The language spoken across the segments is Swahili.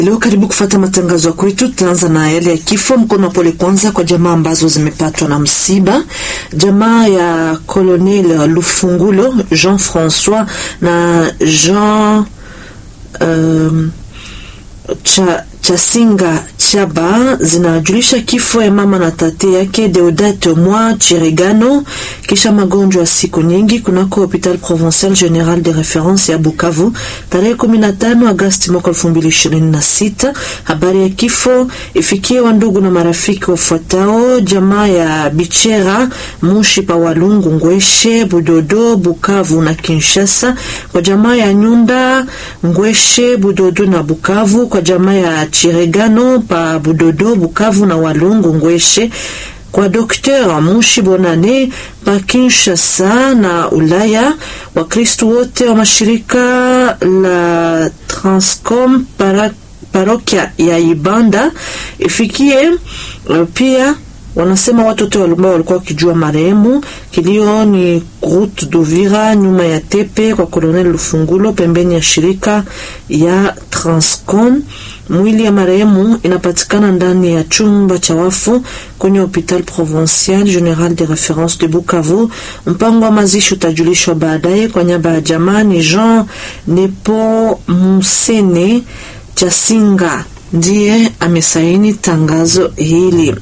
Leo karibu kufata matangazo ya kwetu. Tutaanza na yale ya kifo. Mkono wa pole kwanza kwa jamaa ambazo zimepatwa na msiba. Jamaa ya Colonel Lufungulo Jean Francois na Jean um, cha Chasinga Chaba zinajulisha kifo ya mama na tate yake Deodate Mwa Chiregano kisha magonjwa ya siku nyingi kunako Hopital Provincial General de Reference ya Bukavu tarehe 15 Agosti mwaka 2026. Habari ya kifo ifikie wa ndugu na marafiki wafuatao: jamaa ya Bichera Mushi pa Walungu Ngweshe Budodo Bukavu na Kinshasa, kwa jamaa ya Nyunda Ngweshe Budodo na Bukavu, kwa jamaa ya Chiregano pa Budodo Bukavu na Walungu Ngweshe, kwa Dr. Mushi Bonane pa Kinshasa na Ulaya, Wakristu wote wa mashirika la Transcom para, parokia ya Ibanda ifikie pia wanasema watoto ambao walikuwa wakijua marehemu. Kilio ni route d'Uvira nyuma ya tepe kwa Colonel Lufungulo pembeni ya shirika ya Transcom. Mwili ya marehemu inapatikana ndani ya chumba cha wafu kwenye Hopital Provincial General de Reference de Bukavu. Mpango wa mazishi utajulishwa baadaye. Kwa niaba ya jamani, Jean Nepo Musene Chasinga ndiye amesaini tangazo hili.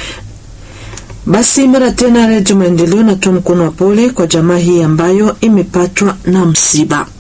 Basi mara tena Redio Maendeleo natoa mkono wa pole kwa jamaa hii ambayo imepatwa na msiba.